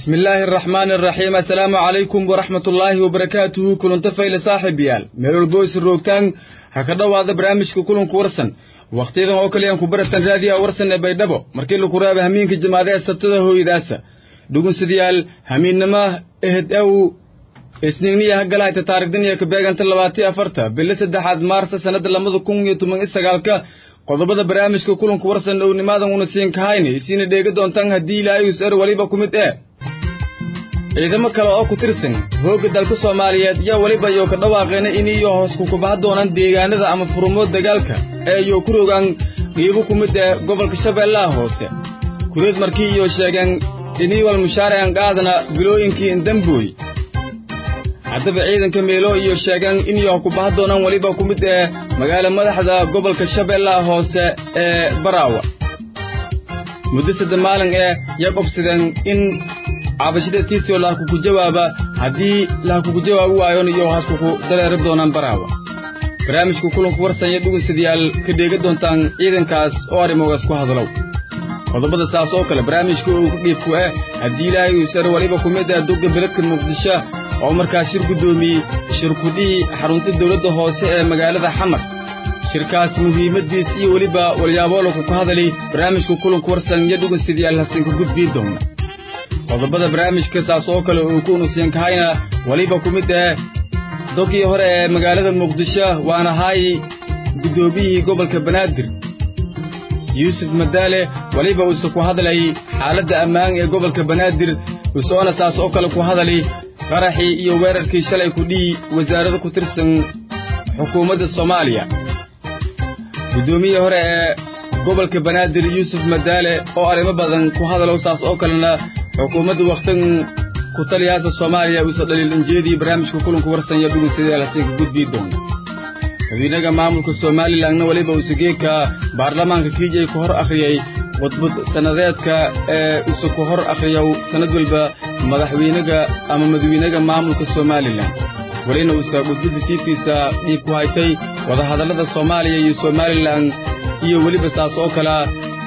bismi illaahi araxmaani araxiim assalaamu calaykum waraxmat ullaahi wabarakaatuhu kulanta fayle saaxiibayaal meel walboysi roogtaan ha ka dhowaada barnaamijka kulanku warsan wakhtiyadan oo kaliyan ku baratan raadiyaha warsan ee baydhabo markii laku raaba hamiinka jimaadee sabtada hooyadaasa dhugunsidayaal hamiinnama ehed ew isniigniya hagalaayta taarikdaniya ka beeganta labaatiyo afarta bili saddexaad maarsa sannadda labada kun iyo toban iyo sagaalka qodobada barnaamijka kulanku warsan dhownimaadan una siin kahayna isiina dheega doontaan haddii ilaahay us er weliba ku mid ee ciidamo kale oo ku tirsan hoogga dalka soomaaliyeed yaa weliba iyo ka dhawaaqeena iniyo hoos kukubaha doonaan deegaanada ama furumood dagaalka ee iyo ku rogaan qiibo ku mid ee gobolka shabeellaha hoose kureed markii iyo sheegeen iniiwal mushaaracan qaadana bilooyinkii indambooy haddaba ciidanka meelo iyo sheegeen iniyo kubaha doonaan weliba ku mid ee magaala madaxda gobolka shabeellaha hoose ee baraawa muddo sadde maalin ee yaa qobsadeen in cabashada tiitio lahakuku jawaaba haddii lahakuku jawaabi waayon iyo haskuku dareeri doonaan baraawa barnaamijka kulanku warsanya dhugunsadayaal ka dheega doontaan ciidankaas oo arrimogaas ku hadalow qodobada saas oo kale barnaamijka uu ku dhiibku eh haddii ilaahay uu sare weliba ku mid ah dugga beledka muqdisho oo markaas shir guddoomiyey shirkudhihii xarunta dawladda hoose ee magaalada xamar shirkaas muhiimaddiis iyo weliba walyaaboolanku ku hadalay barnaamijka kulanku warsan iyo dhugunsadayaal hasinka gudbii doona qodobada barnaamijka saas oo kale uu ku unusiyan kahayna weliba ku mid ah dogii hore ee magaalada muqdisho waana haay guddoomiyihii gobolka banaadir yuusuf madaale weliba uuse ku hadlay xaaladda ammaan ee gobolka banaadir usoona saas oo kale ku hadalay qaraxii iyo weerarkii shalay ku dhihi wasaarada ku tirsan xukuumadda soomaaliya guddoomiyihii hore ee gobolka banaadir yuusuf madaale oo arrimo badan ku hadalow saas oo kalena xukuumadda wakhtan ku taliyaasa soomaaliya uuse dhaliil injeedii barnaamijka kulanku warsanya dhugunsadeel hasiinka gudbii doona madiinaga maamulka somalilanna weliba usegeeka baarlamaanka kiijay ku hor akhriyey khudbad sannadeedka ee use ku hor akhriyow sannad walba madaxweynaga ama madaxweynaga maamulka somalilan welina uuse khudbadda tiibkiisa dhiib ku haytay wadahadallada soomaaliya iyo somalilan iyo weliba saas oo kalea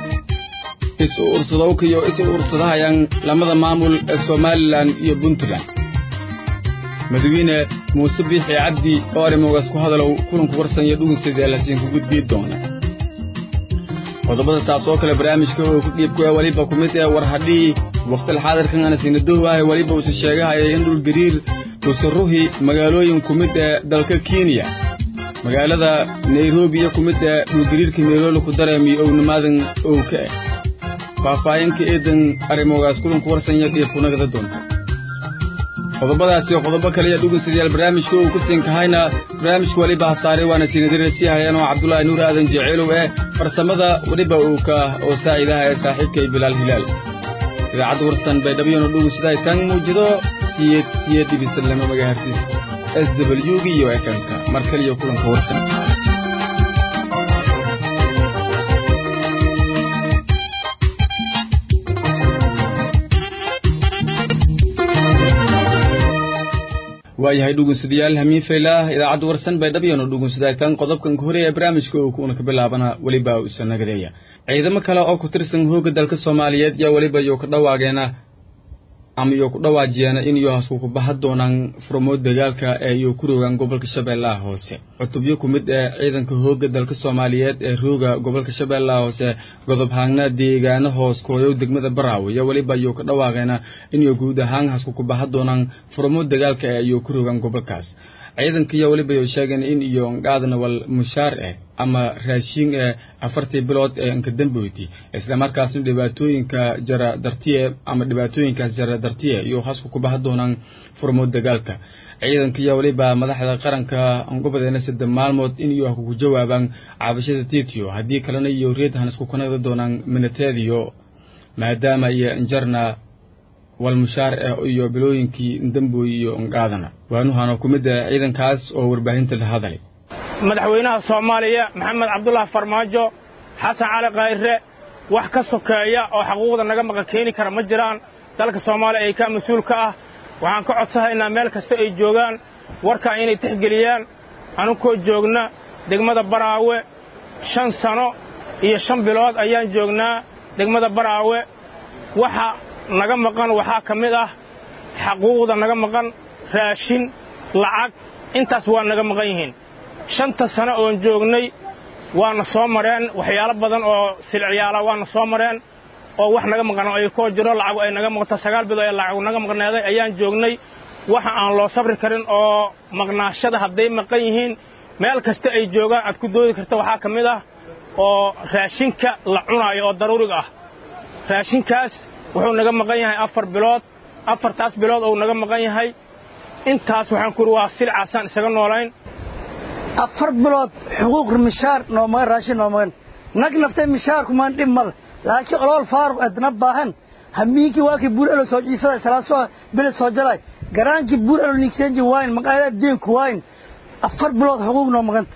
is-u ursadowka iyo is-u ursadahayaan lamada maamul ee somalilan iyo puntland madaxweyne muuse biixi cabdi oo arrimogaas ku hadalow kulanku warsan iyo dhugunsadee lasiinku gudbii doona qodobada saas oo kale barnaamijka uu ku dhiibku ee weliba ku mid ee war hadhii wakhtil xaadirkan ana siinadowaahay weliba uuse sheegahayay in dhul gariir uuse ruhi magaalooyin ku mid ee dalka kenya magaalada nairobi iyo ku mid ee dhulgariirka meelooli ku dareemiyo ownimaadan ow ka ah faahfaahinka eedan arrimogaas kulanku warsanya dhiibkunagada doonta qodobadaas iyo qodobo kale iyo dhugunsadayaal barnaamijka uu ku siin kahayna barnaamijka weliba hasaaray waana siinadare sii hayeen oo cabdulaahi nuur aadan jeceelow eh farsamada weliba uu ka oo saaciidaha ee saaxiibkay bilaal hilaal idaacadda warsan baydhabyona dhugunsaday tan muujido siyeed siyeed dhibisan lama magahartis s w g iyo fmka mar kaliyo kulanka warsan waayahay dhugunsadayaal hamiin faylaah idaacadda warsan baydhabyona dhugunsadaytan qodobkan hore ee barnaamijka uu kuna ka bilaabana weliba usa nagadeeya ciidamo kale oo ku tirsan hoogga dalka soomaaliyeed yaa weliba iyo ka dhawaageena ama iyo ku dhawaajiyeena in iyo haskuku baha doonaan furmood dagaalka ee iyo ku rogaan gobolka shabeellaha hoose cutubyo ku mid ee ciidanka hoogga dalka soomaaliyeed ee rooga gobolka shabeellaha hoose godob haagna deegaano hoos kooyow degmada baraawe iyo weliba iyo ka dhawaaqeena inay guud ahaan haskuku baha doonaan furmood dagaalka ee iyo ku rogaan gobolkaas ciidanka iyo weliba iyo sheegeen in iyo ngaadna wal mushaar eh ama raashiin ee afartii bilood ee inka damboyti islamarkaasna dhibaatooyinka jara dartiye ama dhibaatooyinkaas jara dartiye iyo hasku ku baha doonaan furmood dagaalka ciidanka iyo weliba madaxda qaranka angobadeena sadde maalmood in iyo kugu jawaabaan cabashada titio haddii kalena iyo reedhan isku kanagda doonaan minateediyo maadaama iyo injarna walmushaar eh iyo bilooyinkii ndambooy iyo ngaadana waanuhana ku mid ah ciidankaas oo warbaahinta la hadalay madaxweynaha soomaaliya maxamed cabdulaahi farmaajo xasan cali khayre wax ka sokeeya oo xaquuqda naga maqa keeni kara ma jiraan dalka soomaaliya ay ka mas-uul ka ah waxaan ka codsahaynaa meel kasta ay joogaan warkaa inay tixgeliyaan anukoo joogna degmada baraawe shan sano iyo shan bilood ayaan joognaa degmada baraawe waxa naga maqan waxaa ka mid ah xaquuqda naga maqan raashin lacag intaas waa naga maqan yihiin shanta sano oon joognay waana soo mareen waxyaalo badan oo silciyaala waana soo mareen oo wax naga maqan ay koo jiro lacagu ay naga maqanta sagaal bilood ee lacagu naga maqneeday ayaan joognay waxa aan loo sabri karin oo maqnaashada hadday maqan yihiin meel kasta ay joogaan aad ku doodi karta waxaa ka mid ah oo raashinka la cunaayo oo daruuriga ah raashinkaas wuxuu naga maqan yahay afar bilood afartaas bilood ou naga maqan yahay intaas waxaan ku uri waa silcaasaan isaga noolayn afar bilood xuquuq mishaar noo magan raashin noo magan nag naftay mishaarkumaan dhib male laakiin olool faaruq edna baahan hamiinkii waakii buur elo soo jiifada salaaso bile soo jalay garaankii buur elo nigseenji waayn maqaayada deenku waayn afar bilood xuquuq noo maganta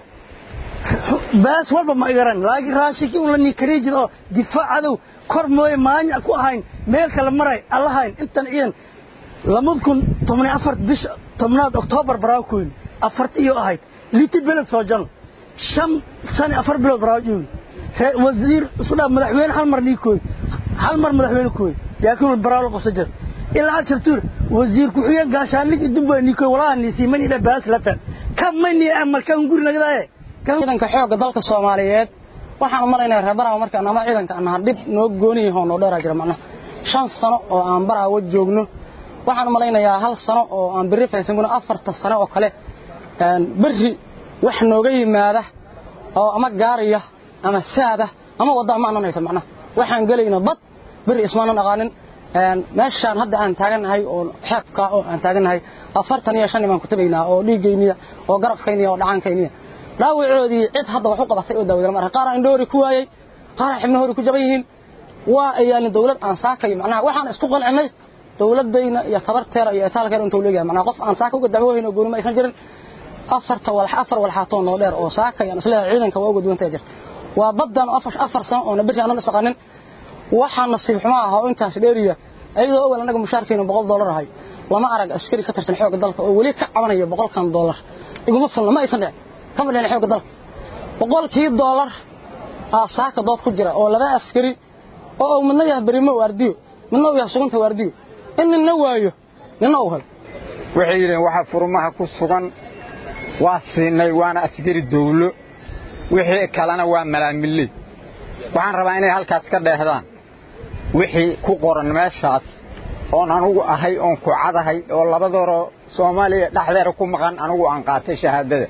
baas walba ma igaran laakiin raashinkii un la nikariijid oo difaac cadow kor mooye maanya ku ahayn meel kale maray allahayn intan ciidan lamad kun tobni afar bisha tobnaad oktoobar baraaw ku yimi afarti iyo ahayd liti beled soo jal shan sani afar bilood baraaw joogi wasiir isu dhaa madaxweyne hal mar nii kooy hal mar madaxweyne kooy yaakiin baraaw la qabsa jir ilaa ashar tuur wasiir ku-xigeen gaashaanlig idunba nii kooy walaha niisii mani dha baas lata ka mani markaan guri nagadaaye ciidanka xoogga dalka soomaaliyeed waxaan u malaynaya reer baraawo markaan ama ciidanka anaha dhib noo gooni yaho noo dheeraa jira macnaha shan sano oo aan baraawo joogno waxaan u malaynayaa hal sano oo aan berri faysanguna afarta sano oo kale berri wax nooga yimaada oo ama gaariya ama saada ama wadda ma anan haysan macnaha waxaan gelayna bad berri ismaanan aqaanin meeshaan hadda aan taagannahay oo xeebka oo aan taagannahay afartan iyo shan imaan ku tabaynaa oo dhiiggayniya oo garabkayniya oo dhacaankayniya dhaawacoodii cid hadda wax u qabatay oo daawada marka qaar aan dhoori ku waayay qaar xibna hori ku jaban yihiin waa ayaan dawlad aan saakay macnaha waxaan isku qancinay dawladayna iyo tabarteera iyo itaalkeera intuu leeyahay macnaha qof aan saaka uga dacwoohayn oo gooni ma aysan jirin afarta walax afar walxaatoo noo dheer oo saakay aan isleeyahay ciidanka waa uga duwantaya jirta waa baddan afar afar sano oona berri aanan isaqanin waxaa nasiib xumo ah oo intaas dheeriya iyadoo awal annaga mushaarkeenu boqol dollar ahay lama arag askari ka tirsan xoogga dalka oo weli ka cabanaya boqolkan dollar iguma filna ma aysan dhicin kama dhicin xoogga dalka boqolkii dollar aa saaka dood ku jira oo laba askari oo uu midna yahay berimo waardiyo midna uu yahay sugunta waardiyo in ninna waayo ninna uu helo waxay yidhaheen waxa furmaha ku sugan waa siinay waana askari dawlo wixii kalena waa malaamiley waxaan rabaa inay halkaas ka dheehdaan wixii ku qoran meeshaas oon anugu ahay oon ku cadahay oo labadooroo soomaaliya dhexdeeda ku maqan anugu aan qaatay shahaadada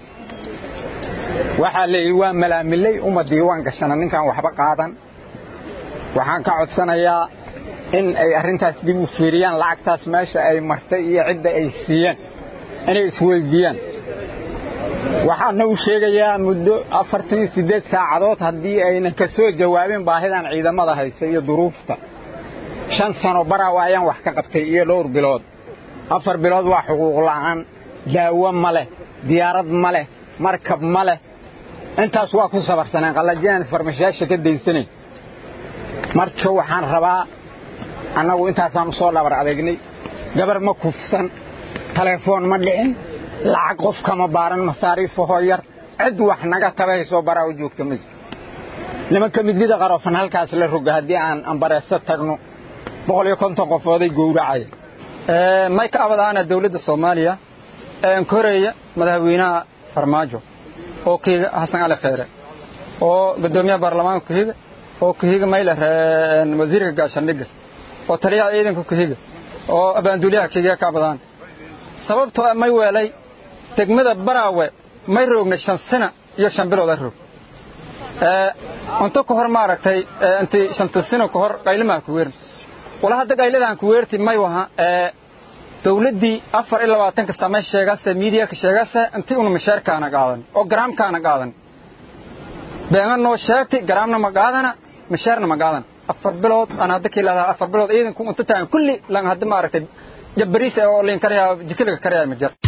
waxaa leeyihi waa malaamiley uma diiwaan gashana ninkaan waxba qaadan waxaan ka codsanayaa in ay arrintaas dib u fiiriyaan lacagtaas meesha ay martay iyo cidda ay siiyeen inay isweyddiiyaan waxaana u sheegayaa muddo afartan iyo siddeed saacadood haddii aynan ka soo jawaabin baahidan ciidamada haysa iyo duruufta shan sano baraawa ayaan wax ka qabtay iyo dhowr bilood afar bilood waa xuquuq la'aan daawo ma leh diyaarad ma leh markab ma leh intaas waa ku sabarsaneen qallajinaan farmashayaasha ka daysanayn marka waxaan rabaa annagu intaasaan u soo dhabar adeegnay gabar ma kufsan telefoon ma dhicin lacag qof kama baaran masaariifahoo yar cid wax naga tabahaysoo baraa u joogta ma nimanka midlida qarofan halkaas la roga haddii aan ambareeso tagno boqol iyo konton qofooday gowracaya mayka abadaana dawladda soomaaliya koreya madaxweynaha farmaajo oo kuhiga xasan cali kheyre oo guddoomiyaha baarlamaanka kuhiga oo kuhiga mayler wasiirka gaashaandhigga oo taliyaha ciidanka kuhiga oo abaanduulyaha kiga ka abadaan sababtoo ah may weelay degmada baraawe may roogna shan sana iyo shan bilooda roog unto ka hor maaragtay intii shanta sino ka hor qaylimaha ku weerin wala hadda qayladaan ku weerti may waha dawladdii afar iyo labaatanka samay sheegase miidiyaka sheegase intii una mashaarkaana qaadan oo garaamkaana qaadan beena noo sheegti garaamna ma qaadana mashaarna ma qaadan afar bilood aan hadda kii lahdaa afar bilood ciidanku unta tahan kulli lan hadda maaragtay jabbariis oo liin karyaa jikiliga karyaa ma jira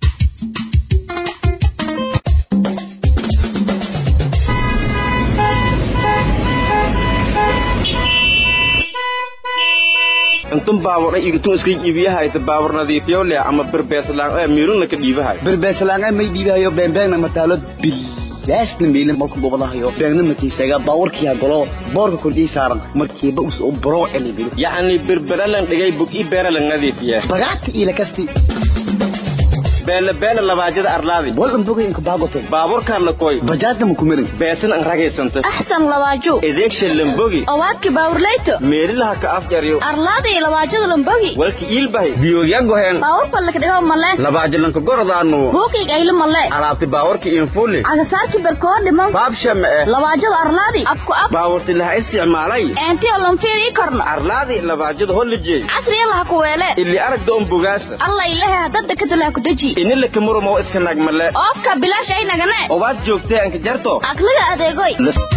intun baabur igitun iska iibiyahay baabur nadiifiyo leh ama birbeeslaan ee miiruna ka dhiibahay birbeeslaan may dhiibayo beenbeena mataalo bil laasna meelin malku bobadahayo beegna makiisaga baawarkiya galo boorka kordhii saaran markiiba us u baro elibiri yacni berberalan dhigay bug i beeralan nadiifiya bagaadka ila kasti beele beele labaajada arlaadi walan bogay inka baagoto baaburkaan la koy bajaadna makumirin beesan an ragaysanta axsan labaaju edeegsha lambogi owaadka baawurleyto meelilaha ka afjaryo arlaada iyo labaajada lambogi walki iilbahay biyoogyagoheen baawurka lakadhigo male labaajalanka gorodaanu buuqiig aylo male alaabti baawarki infuli cagasaarki berkoo dhiman baabshama eh labaajada arlaadi afku af baawarti laha isticmaalay eentiyo lanfiir ii korno arlaadi labaajada hollijey casriya laha ku weele ili aragda on bogaasa alla ilahe hadada kadalaha ku deji inila kamurumo iska nagmale oofka bilaash ay nagane obaad joogtee anka jarto aqliga adeegoy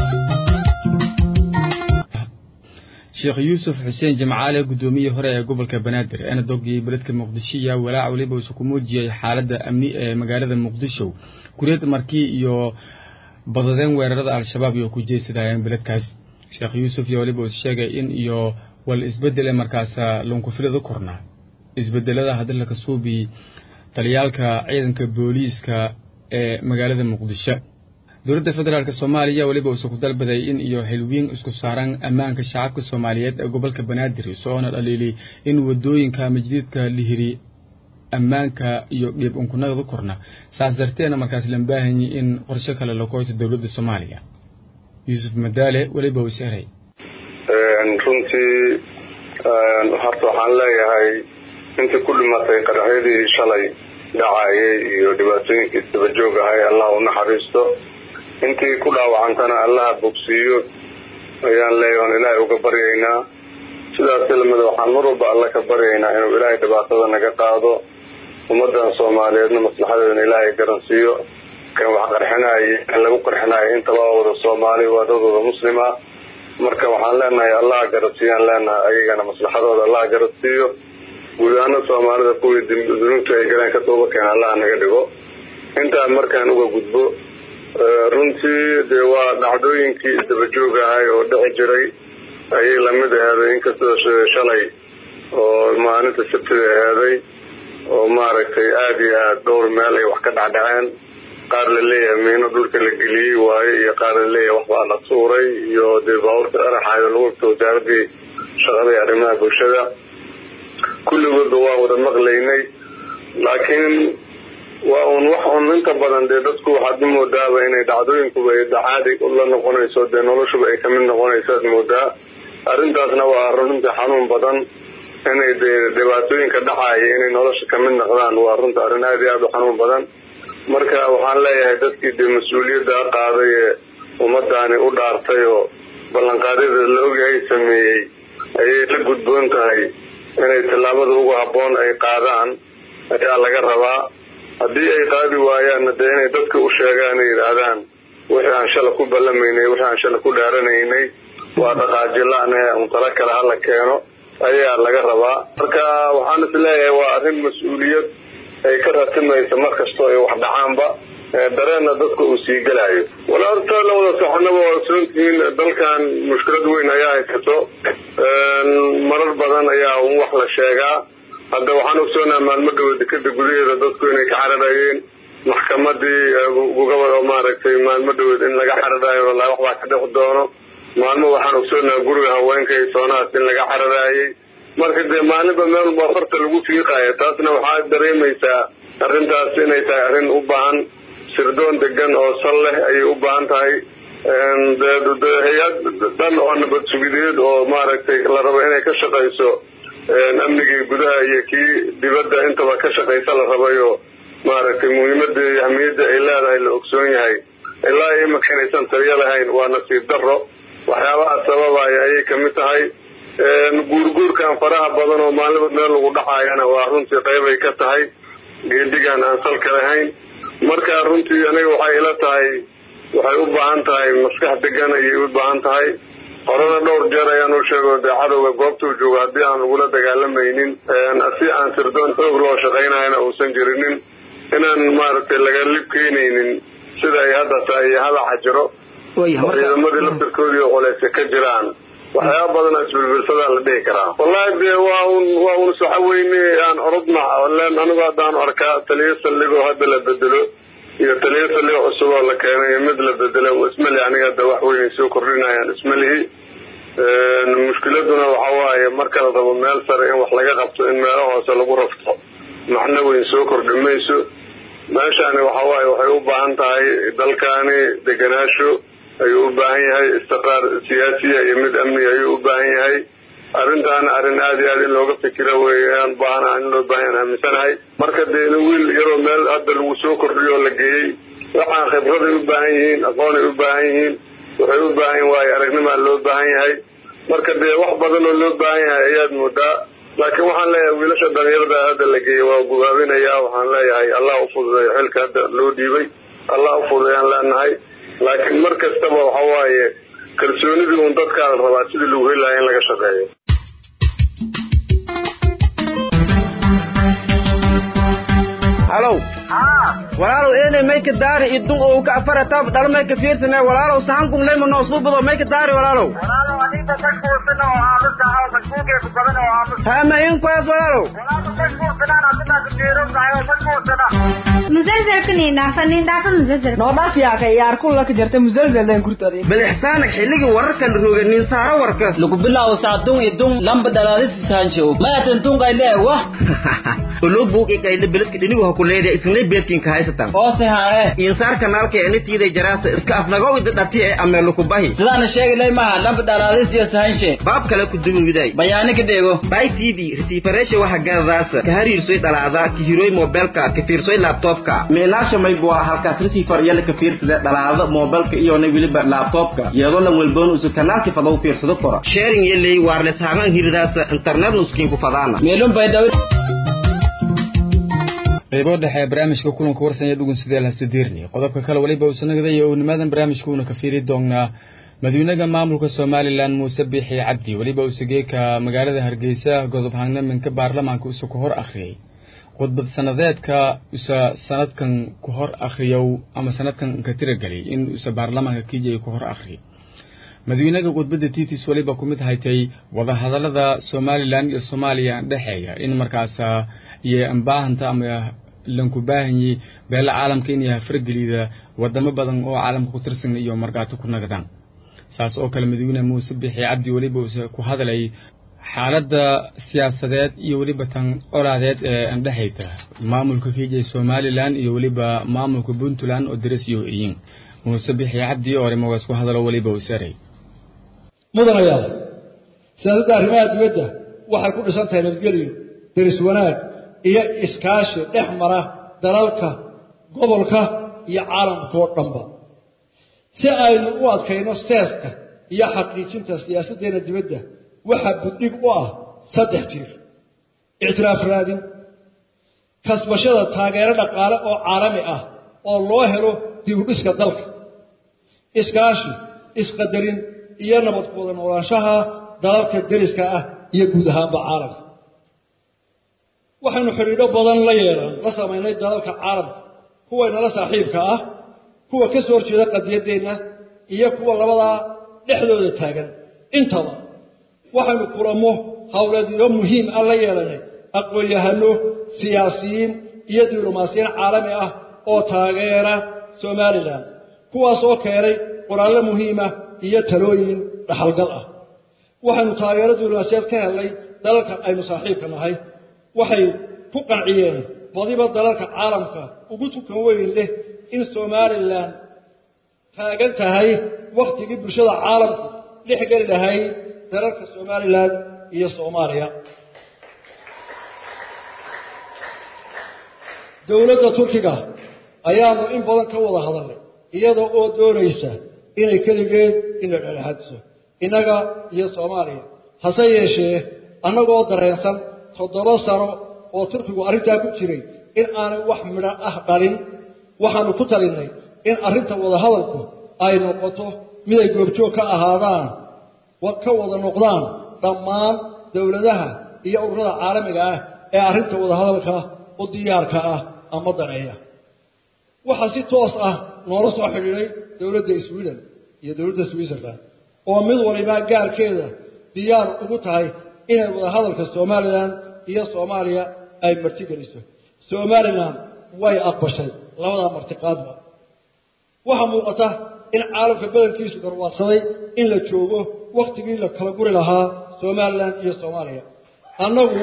sheekh yuusuf xuseen jimcaale guddoomiyihii hore ee gobolka banaadir eena dogii beledka muqdisho ayaa walaac weliba uu ku muujiyey xaaladda amni ee magaalada muqdisho kureed markii iyo badadeen weerarada al-shabaab iyo ku jeesadayeen beledkaas sheekh yuusuf iyo weliba uu sheegay in iyo wal isbedel ee markaas lunkufilada korna isbedelada hadalka kasuubi taliyaalka ciidanka booliiska ee magaalada muqdisho dowladda federaalk soomaaliya weliba uuse ku dalbaday in iyo xilwiin isku saaran ammaanka shacabka soomaaliyeed ee gobolka banaadir isoona dhaliilay in wadooyinka majdiidka lihiri ammaanka iyo dhiib unkunagda korna saas darteena markaas lambaahanyi in qorshe kale la koyto dowladda soomaaliya yuusuf madaale weliba uu sheeray runtii horta waxaan leeyahay intii ku dhimatay qaraxyadii shalay dhacayay iyo dhibaatooyinkii dabajoog ahay allah u naxariisto intii ku dhaawacantana allaha bogsiiyo ayaan leeyahay oon ilaahay uga baryaynaa sidaas lamida waxaan mar walba alla ka baryaynaa inuu ilaahay dhibaatada naga qaado ummadan soomaaliyeedna maslaxadeedana ilaahay garansiiyo kan wax qarxinaayo kan lagu qarxinaayo intaba waa wada soomaali waa dad wada muslima marka waxaan leenahay allaha garansiiyaan leenahay ayagana maslaxadooda allaha garansiiyo guud ahaana soomaalida kuwii dunuubta ay galeen ka tooba keena allaha naga dhigo intaa markaan uga gudbo runtii dee waa dhacdooyinkii dabajoog ahay oo dhici jiray ayay lamid aheeday inkastoo shalay oo maalinta sabtida aheeday oo maaragtay aada iyo aada dhowr meel ay wax ka dhacdhaceen qaar la leeyahay miino dhulka la geliyey waaye iyo qaar la leeyahay waxbaa la tuuray iyo dee baabuurta araxayo lagu wagta wasaaradii shaqada iyo arrimaha bulshada kulligoodba waa wada maqlaynay laakiin waa un wax un inta badan dee dadku waxaad moodaaba inay dhacdooyinkuba caadi la noqonayso dee noloshuba ay kamid noqonayso aad moodaa arrintaasna waa runtii xanuun badan inay dee dhibaatooyinka dhacaya inay nolosha kamid noqdaan waa runta arrin aada iyo aada u xanuun badan marka waxaan leeyahay dadkii dee mas-uuliyadda qaaday ee ummadaani u dhaartay oo ballanqaadyada la ogyahay sameeyey ayay la gudboon tahay inay tallaabada ugu habboon ay qaadaan ayaa laga rabaa haddii ay qaadi waayaanna dee inay dadka u sheegaan ay yidhaahdaan wixii aan shala ku ballamaynay wixii aan shala ku dhaaranaynay waa dhaqaajila-ne un tala kale hala keeno ayaa laga rabaa marka waxaan is leeyahay waa arrin mas-uuliyad ay ka ratimaysa mar kastoo ay wax dhacaanba dareenna dadka uu sii gelayo wala horta la wada soconaba waa ogsoontihiin dalkan mushkilad weyn ayaa haysato marar badan ayaa un wax la sheegaa hadda waxaan ogsoonaha maalmo dhawo dekeda gudaheeda dadku inay ka cararayeen maxkamadii gobol oo maaragtay maalmo dhaweed in laga cararayo walahi waxbaa ka dhexi doono maalmo waxaan ogsoonaha guriga haweenka iyo soonahaas in laga cararaayay marka dee maalinba meel walba farta lagu fiiqayo taasna waxaa dareemaysaa arrintaas inay tahay arrin u baahan sirdoon degan oo sal leh ayay u baahan tahay hay-ad dhan oo nabad sugideed oo maaragtay la rabo inay ka shaqayso amnigii gudaha iyo kii dibadda intaba ka shaqaysa la rabayo maaragtay muhiimada iyo ahmiyadda ay leedahay la ogsoon yahay ilaa imaka inaysan taliyo lahayn waa nasiib daro waxyaabaha sababaya ayay kamid tahay guurguurkan faraha badan oo maalinba meel lagu dhacaayana waa runtii qeybay ka tahay geedigan aan salka lahayn marka runtii aniga waxay ila tahay waxay u baahan tahay maskax degan ayay u baahan tahay horena dhowr jeer ayaan u sheego dee cadowga goobtuu joogo haddii aan lagula dagaalamaynin si aan sirdoon xoog loo shaqaynayana uusan jirinin inaan maaragtay laga lib keenaynin sida ay hadda tahay iyo hadaxa jiro ciidamadii laftirkoodii oo culeysa ka jiraan waxyaaba badana isbilbilsadaa la dhihi karaa wallahi dee waa un waa un waxa weyne aan orodna len anigu haddaan arkaa taliyo saldhigoo hadda la bedelo iyo taliyo taliyo cusub oo la keenay iyo mid la bedelay ismali aniga hadda wax weyn ay soo kordhinayaan ismalihi mushkiladuna waxa waaye marka la rabo meel sare in wax laga qabto in meelo hoose lagu rafto macno weyn soo kordhi mayso meeshani waxa waaye waxay u baahan tahay dalkani deganaasho ayuu u baahan yahay istiqraar siyaasiya iyo mid amni ayuu u baahan yahay arrintaana arrin aada iyo aad in looga fikira weeyaan baahana in loo baahan yahan aaminsanahay marka dee in wiil yaroo meel hadda lagu soo kordhiyo oo la geeyey waxaan khibraday u baahan yihiin aqoonay u baahan yihiin waxay u baahan yihin waayo aragnimaa loo baahan yahay marka dee wax badan oo loo baahan yahay ayaad moodaa laakiin waxaan leeyahay wiilasha dhalinyarada hadda la geeyey waa gubaabinaya waxaan leeyahay allah u fududeeyo xilka hadda loo dhiibay allah u fududeeyaan leenahay laakiin mar kastaba waxa waaye kalsoonidii uun dadkaa la rabaa sidii lagu heli lahaa in laga shaqeeyo halow walaalow eenay mayka daari idun oo ka afara tab dhal mayka fiirsane walaalow sahankun leyma noo suubado mayka daari walaalow hama in kuwaas walaalow bal ixsaana xilligi wararkan roganin saaro warka lagu bilaabo saacadun idun lamba dhalaadisisaanjow mayatan tunqayle wah olo buuq ikayle beledka dhinigu ha kuleeday isnay beedkinka haysatan oo sihaane insaar kanaalka enitiiday jaraasa iska afnagow ida dhati ee ameelu kubahi sidaana sheegilay maha lamba dhalaadis iyo sahanshe baab kale ku duwiday bayaani ka dheego bay tv resiifareesha waxa gadadaasa ka hariirsoy dhalaada ka hiroy mobilka ka fiirsoy laptopka meelaasha maybua halkaas resiifar yala ka fiirsada dhalaada mobilka iyona weliba laptopka iyadoo lan welboon usu kanaalki fadaw fiirsado kora sharing yeley waarles haangan hiridaasa internet nuskiinku fadaana meelun bay dhaw qaybo dhexe ee barnaamijka kulanka warsanya dhugun sidee lahasadiirni qodobka kale weliba uu sanagadayo uu nimadan barnaamijka uuna ka fiiri doonaa madaxweynaha maamulka somalilan muuse biixi cabdi weliba uu sageeka magaalada hargeysa godob hangnaminka baarlamaanka usa ku hor akhriyey khudbad sanadeedka usa sanadkan ku hor akhriyow ama sanadkan ka tiragelay in usa baarlamaanka kiijay ku hor akhriyay madaxweynaha khudbadda titis weliba ku mid haytay wadahadalada somalilan iyo soomaaliya dhexeeya in markaas iyo ambaahanta ama lanku baahanyi beela caalamka inay fargelida wadamo badan oo caalamka ku tirsan iyo markaato ku nagadaan saas oo kale madaxweyne muuse bixi cabdi weliba uuse ku hadlay xaaladda siyaasadeed iyo weliba tan colaadeed ee andhexayta maamulka kiijay somalilan iyo weliba maamulka puntland oo daras iyo iyin muuse bixi cabdi oo arrimogaas ku hadalo weliba uu saray mudanayaal siyaasadda arrimaha dibadda waxay ku dhisan tahay nabadgelyo deris wanaag iyo iskaashi dhex mara dalalka gobolka iyo caalamkao dhanba si aynu u adkayno seeska iyo xaqiijinta siyaasaddeena dibadda waxaa buddhig u ah saddex tiir ictiraaf raadin kasbashada taageero dhaqaale oo caalami ah oo loo helo dib u dhiska dalka iskaashi isqadarin iyo nabad ku wada noolaanshaha dalalka deriska ah iyo guud ahaanba caalamka waxaynu xidhiidho badan la yeelan la samaynay dalalka caalamka kuwaynala saaxiibka ah kuwa ka soo horjeeda qadiyaddeenna iyo kuwa labadaa dhexdooda taagan intaba waxaynu kulamo howleedyo muhiim ah la yeelanay aqoon-yahano siyaasiyiin iyo diblomaasiyiin caalami ah oo taageera somalilan kuwaas oo keenay qoraallo muhiima iyo talooyin dhaxalgal ah waxaynu taageero diblomaasiyaed ka helnay dalalka aynu saaxiibka nahay waxay ku qanciyeen badiba dalalka caalamka ugu tukan weyn leh in somalilan taagan tahay wakhtigii bulshada caalamku dhex geli lahayd dalalka somalilan iyo soomaaliya dowladda turkiga ayaanu in badan ka wada hadalnay iyada oo doonaysa inay keligeed in la dhexdhexaadiso innaga iyo soomaaliya hase yeeshee annagoo dareensan toddoba sano oo turkigu arrintaa ku jiray in aanay wax midho ah dhalin waxaanu ku talinnay in arrinta wadahadalku ay noqoto miday goobjoog ka ahaadaan ka wada noqdaan dhammaan dowladaha iyo ururada caalamiga ah ee arrinta wadahadalka u diyaarka ah ama daneeya waxaa si toos ah noola soo xidhiidhay dowladda sweden iyo dowladda switzerland oo mid waliba gaarkeeda diyaar ugu tahay inay wadahadalka somalilan iyo soomaaliya ay martigeliso somalilan way aqbashay labadaa martiqaadba waxaa muuqata in caalamka badankiisu garwaadsaday in la joogo wakhtigii la kala guri lahaa somalilan iyo soomaaliya annagu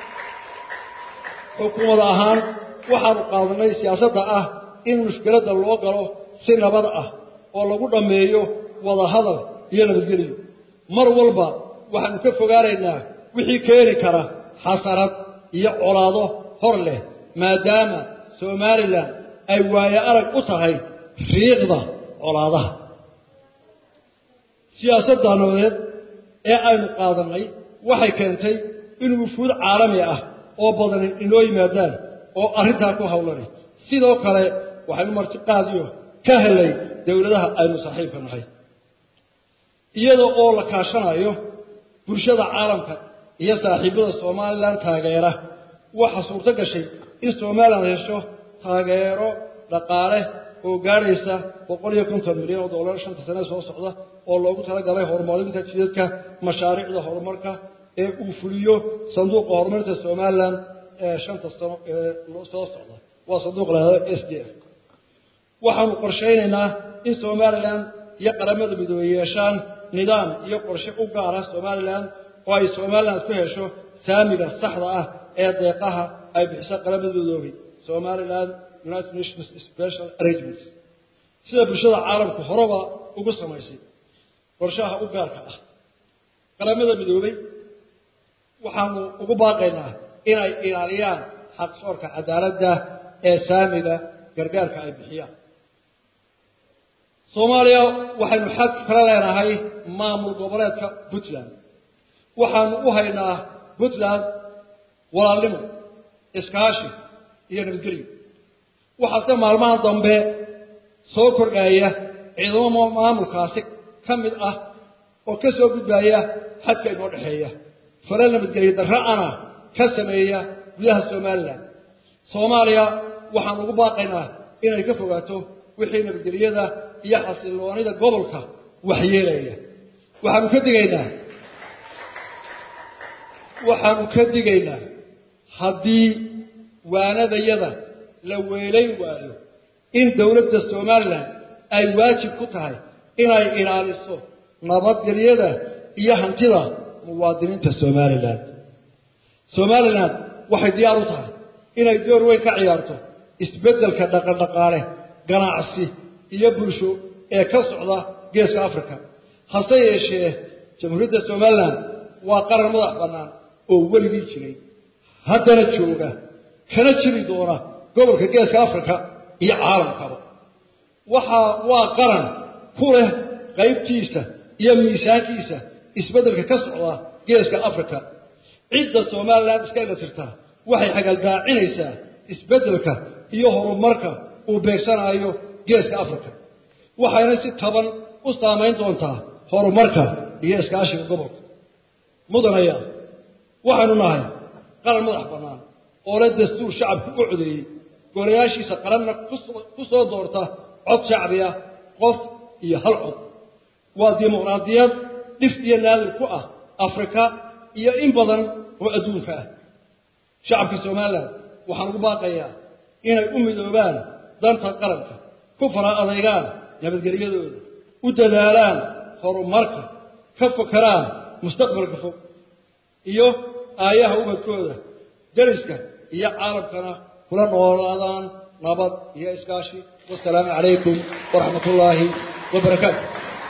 xukuumad ahaan waxaanu qaadanay siyaasadda ah in mushkiladda loo galo si nabad ah oo lagu dhammeeyo wada hadal iyo nabadgeliyo mar walba waxaanu ka fogaanaynaa wixii keeni kara xasarad iyo colaado hor leh maadaama somalilan ay waayo arag u tahay riiqda colaadaha siyaasadda nabadeed ee aynu qaadannay waxay keentay in wufuud caalami ah oo badani inoo yimaadaan oo arrintaa ku hawlanay sidoo kale waxaynu martiqaadiyo ka helay dowladaha aynu saaxiibka nahay iyada oo la kaashanayo bulshada caalamka iyo saaxiibada somalilan taageera waxaa suurto gashay in somalilan hesho taageero dhaqaale oo gaadhaysa boqol iyo konton milyan oo dollar shanta sane soo socda oo loogu talagalay horumarinta jidadka mashaariicda horumarka ee uu fuliyo sanduuqa horumarinta somalilan ee shanta sano ee soo socda waa sanduuq lahado s d f waxaanu qorshaynaynaa in somalilan iyo qaramada midoobey yeeshaan nidaam iyo qorshe u gaara somalilan oo ay somalilan ku hesho saamiga saxda ah ee deeqaha ay bixiso qaramada midoobey somalilan united nations special arrangements sida bulshada caalamku horeba ugu samaysay qorshaha u gaarka ah qaramada midoobey waxaanu ugu baaqaynaa inay ilaaliyaan xaqsoorka cadaaladda ee saamiga gargaarka ay bixiyaan soomaaliya waxaynu xad kala leenahay maamul goboleedka puntland waxaanu u haynaa puntland walaalnimo iskaashi iyo nabadgelyo waxaase maalmaha dambe soo kordhaya ciidamo maamulkaasi ka mid ah oo ka soo gudbaya xadka inoo dhexeeya fara nabadgelyo darra-ana ka sameeya gudaha somalilan soomaaliya waxaan ugu baaqaynaa inay ka fogaato wixii nabadgelyada iyo xasilloonida gobolka waxyeelaya waxaanu ka digaynaa waxaanu ka digaynaa haddii waanadayada la weelayn waayo in dowladda somalilan ay waajib ku tahay inay ilaaliso nabadgelyada iyo hantida muwaadiniinta somalilan somalilan waxay diyaar u tahay inay door weyn ka ciyaarto isbeddelka dhaqandhaqaale ganacsi iyo bulsho ee ka socda geeska africa hase yeeshee jamhuuriyadda somalilan waa qaran madax bannaan oo weligii jiray haddana jooga kana jiri doona gobolka geeska africa iyo caalamkaba waxaa waa qaran ku leh qaybtiisa iyo miisaankiisa isbeddelka ka socda geeska africa cidda somalilan iska ilatirtaa waxay xagaldaacinaysaa isbeddelka iyo horumarka uu beegsanayo geeska africa waxayna si taban u saamayn doontaa horumarka iyo iskaashiga gobolka mudanaya waxaynu nahay qaran madax bannaan oo leh dastuur shacabku u codeeyey golayaashiisa qaranna ku soo doorta cod shacbi ah qof iyo hal cod waa dimuqraadiyad dhif iyo naadir ku ah afrika iyo in badan oo adduunka ah shacabka somalilan waxaan ugu baaqayaa inay u midoobaan danta qaranka ku fara adaygaan nabadgelyadooda u dadaalaan horumarka ka fakaraan mustaqbalka fog iyo aayaha ubadkooda dariska iyo caalamkana kula noolaadaan nabad iyo iskaashi wasalaamu calaykum waraxmat ullaahi wabarakaatu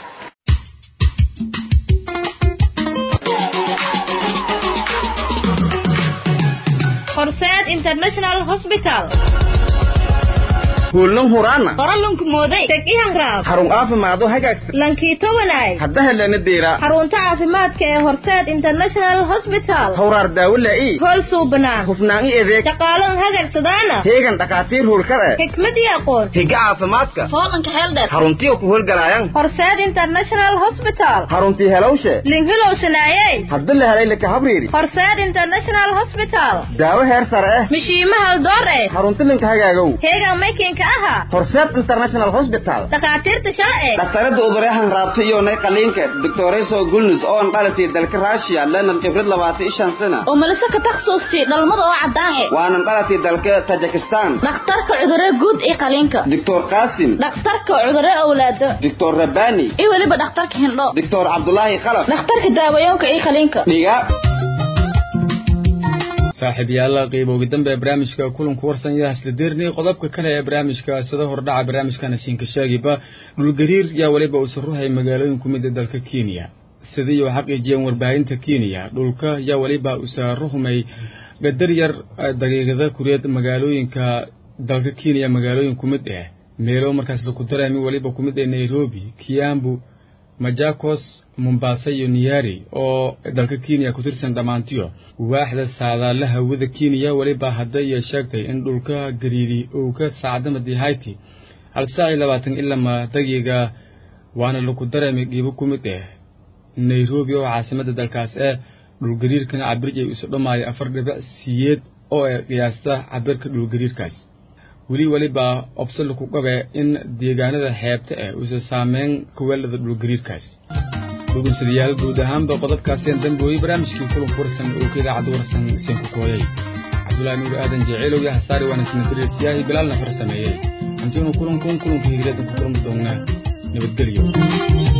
horseed international hospital kuulnan huraana qoralunku mooday teg ihanraab xarun caafimaad oo hagaagsan lankiito walaay hadda helana deera xarunta caafimaadka ee horseed international hospital hawraar daawo laa'i hool suubanaan hufnaan i adeeg shaqaalan hagagsadaana heegan dhakhaatiir hurkada xikmad iyo aqoon higa caafimaadka hoolanka xeeldheer xaruntiyo ku howlgalaayaan horseed international hospital xaruntii helowshe linhilowshanaayey hadda la helay laka habriiri horseed international hospital daawo heer sare ah mishiima haldoor eh xarunti linka hagaagow heegan maykin ka ahaa horseed international hospital dhakhaatiirta sharci dhaktarada uduryahan raabta iyo nay qaliinka doctoreso gulnus oo an dhalatay dalka russia lenan khibrad labaatan iyo shan sana oo malise ka takhasuustay dhalmada oo caddaan e waanan dhalatay dalka tajikistan dhakhtarka cudurre guud iyo qaliinka doctor qasim dhakhtarka cudurre awlaado doctor rabani iyo weliba dhakhtarka hindho doctor cabdulaahi khalaf dhakhtarka daawayoonka iyo qaliinka dhiga saaxiib yaalla qiiba ugu dambe barnaamijka kulanku warsan yaa isla deernay qodobka kale ee barnaamijka sida hordhaca barnaamijkana siinka sheegiba dhulgariir yaa weliba uusan ruhay magaalooyin ku mid a dalka kenya sidii uu xaqiijiyeen warbaahinta kenya dhulka yaa weliba uusa ruhmay gadar yar daqiiqada kureed magaalooyinka dalka kenya magaalooyin ku mid ah meelo markaas laku dareemi weliba ku mid ah nairobi kiambu majakos mombasa iyo niyari oo dalka kenya ku tirsan dhammaantiyo waaxda saadaalla hawada kenya weliba hadda iyo sheegtay in dhulka gariiri uu ka saacdamadii hayti hal saac iyo labaatan ilama daqiiqa waana laku dareemay dhiibo ku mid ah nairobi oo caasimada dalkaas ee dhulgariirkana cabirjay isu dhammaaya afar dhibic siyeed oo ay qiyaasta cabirka dhulgariirkaas weli weliba obse laku qabe in deegaanada xeebta ah uusa saameyn kuweelada dhulgariirkaas dhugunsadayaal guud ahaanba qodobkaaseen dambooyey barnaamijkii kulanku warsan oo ka idaacadda warsan seen ku kooyay cabdullaahi nuur aadan jeceelow iyo hasaari waana sinadireysiyaahi bilaalna far sameeyey hantiinu kulankun kulanku higireedan ku kulmi doonnaa nabadgelyo